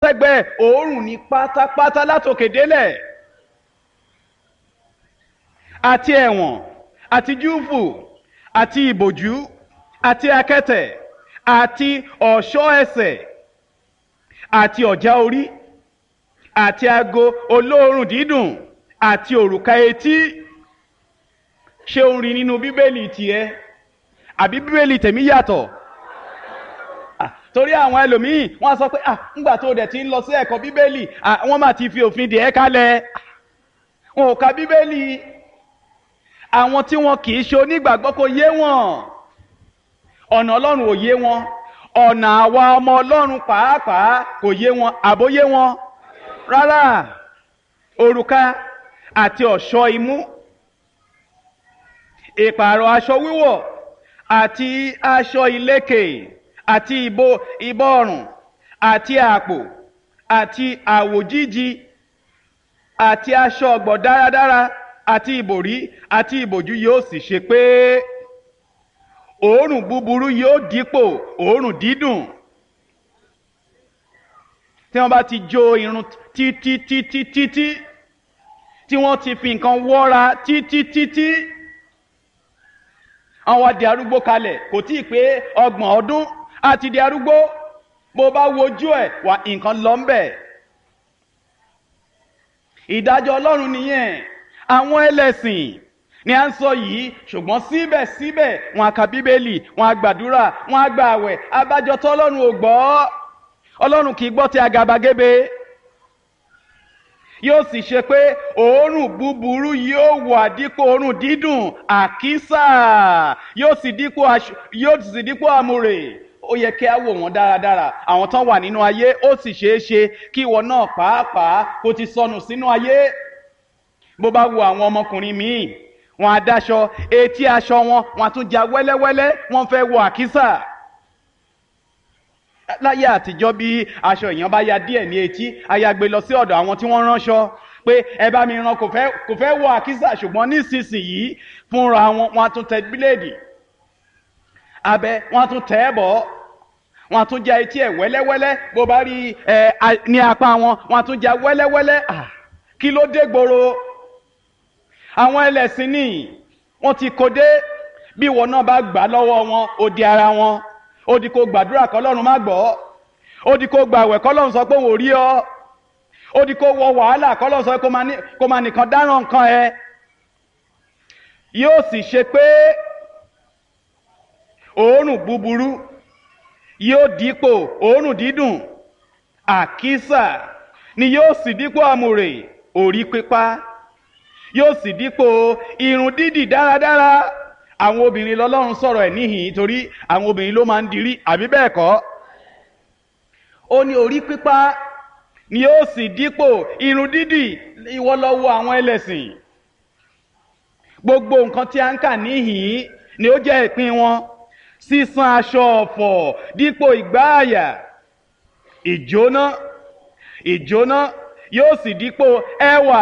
sẹ́gbẹ́ òórùn ní pátápátá látòkè délẹ̀ àti ẹ̀wọ̀n àti júùfù àti ìbòjú àti akẹ́tẹ̀ àti ọ̀ṣọ́ ẹsẹ̀ àti ọ̀já orí àti ago olóòórùn dídùn àti òrùka etí ṣé o ń rí nínú bíbélì tiẹ̀ àbí bíbélì tèmi yàtọ̀ Ah, torí àwọn ẹlòmíì wọ́n sọ pé ah ńgbà tó dẹ̀ ti ń lọ sí ẹ̀kọ́ bíbélì ah wọ́n mà ti fi òfin dè ẹ́ kalẹ̀ wọn ò ka bíbélì àwọn tí wọn kì í ṣe onígbàgbọ́ kò yé wọn ọ̀nà ọlọ́run ò yé wọn ọ̀nà àwa ọmọ ọlọ́run pàápàá kò yé wọn àbóyé wọn rárá òrùka àti ọ̀ṣọ́ imú ìpààrọ̀ aṣọ wíwọ̀ àti aṣọ ìlékè àti ìbò ìbọ̀rùn àti àpò àti àwòjíji àti aṣọ ọ̀gbọ̀ dáradára àti ìbòrí àti ìbòjú yóò sì ṣe pé òórùn búburú yóò dípò òórùn dídùn tí wọ́n bá ti jó irun títí títí títí tí wọ́n ti fi nǹkan wọ́ra títí títí àwọn di arúgbó kalẹ̀ kò tí ì pé ọgbọ̀n ọdún á ti di arúgbó bó bá wojú ẹ̀ wà nǹkan lọ ń bẹ̀. ìdájọ́ ọlọ́run nìyẹn àwọn ẹlẹ́sìn ni à ń sọ yìí ṣùgbọ́n síbẹ̀síbẹ̀ wọn á ka bíbélì wọn á gbàdúrà wọn á gba àwẹ̀ abájọ tó ọlọ́run ò gbọ́ ọlọ́run kì í gbọ́ ti àgàbàgebè yóò sì ṣe pé òórùn búburú yóò wà dípò òórùn dídùn àkísà yóò sì dípò yóò sì dípò àmúrè ó yẹ kí á wò wọ́n dáradára àwọn tán wà nínú ayé ó sì ṣeé ṣe kí ìwọ náà pàápàá kó ti sọnù sínú ayé bó bá wo àwọn ọmọkùnrin míì wọn á dáṣọ etí aṣọ wọn wọn á tún ja wẹ́lẹ́wẹ́lẹ́ wọ́n fẹ́ wọ àkísà láyé àtijọ́ bí aṣọ èèyàn bá ya díẹ̀ ní etí ayagbe lọ sí ọ̀dọ̀ àwọn tí wọ́n ránṣọ pé ẹ bá mi rán kò fẹ́ kò fẹ́ wọ àkísà ṣùgbọ́n nísinsìnyí fúnra wọn wọn á tún tẹ bíléèdì abẹ wọn á tún tẹ ẹ bọ̀ wọn á tún ja etí ẹ wẹ́lẹ́wẹ́lẹ́ bó bá rí ẹ ní apá wọn wọn á tún ja wẹ́lẹ́wẹ́lẹ́ ah kí ló dé gbòòrò àwọn ẹlẹ́sìn ní wọ́n ti kó dé bí ìwọ náà bá gbà lọ́wọ́ wọn ó di ara wọn ó di kó gbàdúrà kọ́lọ́run má gbọ́ ó di kó gbàwẹ̀ kọ́lọ́run sọ pé òun ò rí ọ ó di kó wọ wàhálà kọ́lọ́run sọ pé kó máa nìkan dáràn nǹkan ẹ yóò sì ṣe pé òórùn búburú yóò dípò òórùn dídùn àkísà ni yóò sì dípò àmùrè orí pípa yóò sì dípò irun dídì dáradára àwọn obìnrin lọ́lọ́run sọ̀rọ̀ ẹ̀ níhìn torí àwọn obìnrin ló máa ń dirí àbí bẹ́ẹ̀ kọ́ ó ní orí pípa ni yóò sì dípò irun dídì ìwọ lọ wo àwọn ẹlẹ́sìn gbogbo nǹkan tí a ń kà níhìn ni ó jẹ́ ìpín wọn sísan aṣọ ọ̀fọ̀ dípò ìgbáàyà ìjóná ìjóná yóò sì dípò ẹwà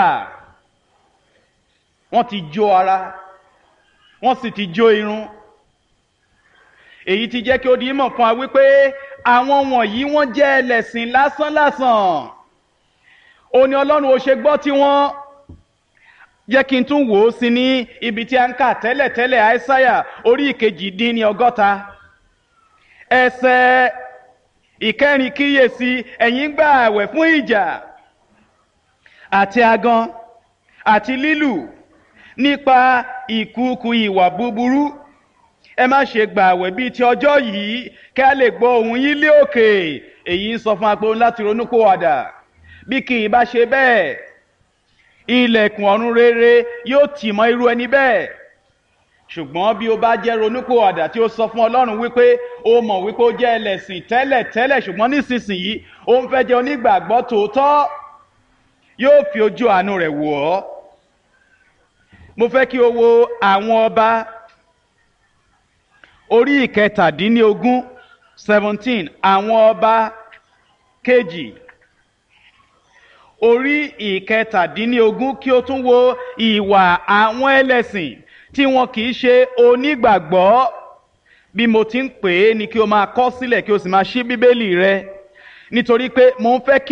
wọ́n ti jó ara wọ́n sì ti jó irun èyí ti jẹ́ kí ó di mọ̀ fún wa wípé àwọn wọ̀nyí wọ́n jẹ́ ẹlẹ́sìn lásánlásán ó ní ọlọ́run ó ṣe gbọ́ tí wọ́n jẹ́ kí n tún wò ó sí ní ibi tí a ń kà tẹ́lẹ̀tẹ́lẹ̀ àìsáyà orí ìkejì dín ní ọgọ́ta ẹsẹ̀ ìkẹrin kíyèsí ẹ̀yin gbà àwẹ̀ fún ìjà àti agan àti lílù nípa ìkúùkù ìwà búburú ẹ má ṣe gbà àwẹ̀ bíi ti ọjọ́ yìí kí a lè gbọ́ ohùn yín lé òkè èyí ń sọ fún apẹ láti ronúpìwàdà bí kì í bá ṣe bẹ́ẹ̀ ilẹ̀kùn ọ̀run rere yóò tì mọ́ irú ẹni bẹ́ẹ̀ ṣùgbọ́n bí o bá jẹ́ ronúpìwàdà tí ó sọ fún ọlọ́run wípé o mọ̀ wípé ó jẹ́ ẹlẹ́sìn tẹ́lẹ̀ tẹ́lẹ̀ ṣùgbọ́n nísinsìnyí ó ń fẹ́ jẹ́ onígbàgbọ́ tòótọ́ yóò fi ojú àánú rẹ̀ wò ọ́ mo fẹ́ kí o wo àwọn ọba orí ìkẹtàdínlógún seventeen àwọn ọba kejì orí ìkẹtàdínlógún kí o tún wo ìwà àwọn ẹlẹ́sìn tí wọn kì í ṣe onígbàgbọ́ bí mo ti ń pè é ni kí o máa kọ sílẹ̀ kí o sì máa ṣí bíbélì rẹ nítorí pé mo ń fẹ́ kí